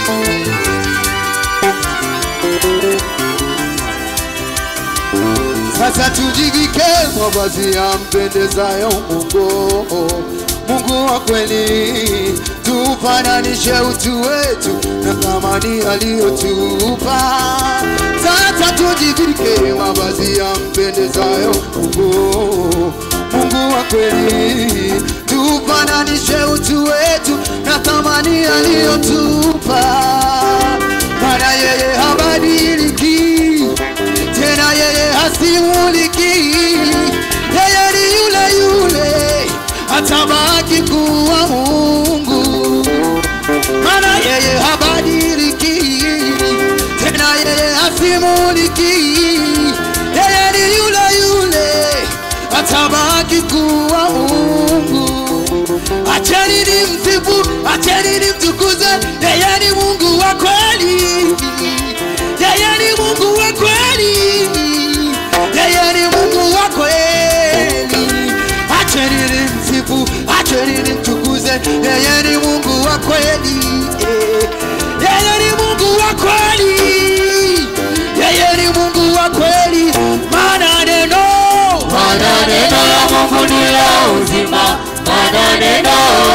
Sasa tujivike mavazi ya mpendezayo Mungu, Mungu wa kweli, tufananishe utu wetu na thamani aliyotupa. Sasa tujivike mavazi ya mpendezayo Mungu, Mungu wa kweli, tufananishe utu wetu na thamani aliyotupa, maana yeye habadiliki tena yeye hasimuliki, yeye ni yule yule, atabaki kuwa Mungu, maana yeye habadiliki, tena yeye hasimuliki, yeye ni yule yule, atabaki kuwa Mungu. Acheni ni msifu, acheni ni mtukuze, yeye ni Mungu wa kweli, yeye ni Mungu wa kweli, yeye ni Mungu wa kweli. Acheni ni msifu, acheni ni mtukuze, yeye ni Mungu wa kweli, eh. yeye ni Mungu wa kweli, yeye ni Mungu wa kweli, maana neno Maana neno la Mungu ni la uzima, maana neno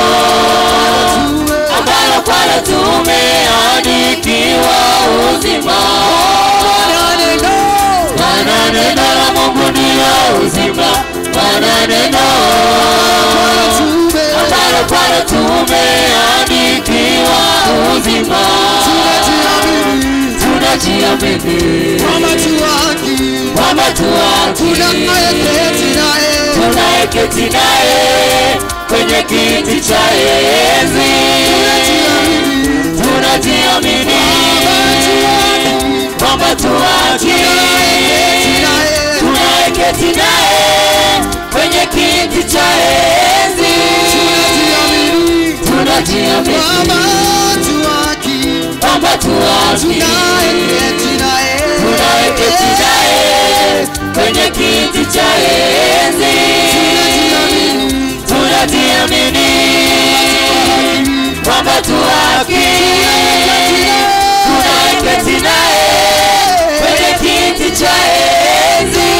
ambalo kwalo tumeandikiwa uzima. maana neno Maana neno la Mungu ni la uzima, maana neno tume ambalo kwalo tumeandikiwa uzima. tunajiamini Tunajiamini kwamba tu haki kwamba tu haki tunayeketi naye tunayeketi naye kwenye kiti cha enzi. Tunajiamini kwamba tu haki tunayeketi naye kwenye kiti cha enzi. Tunajiamini kwamba tu haki tunayeketi naye kwenye kiti cha enzi. Tunajiamini kwamba tu haki tunayeketi naye kwenye kiti cha enzi.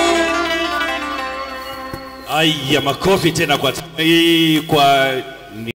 Aya, makofi tena kwa, kwa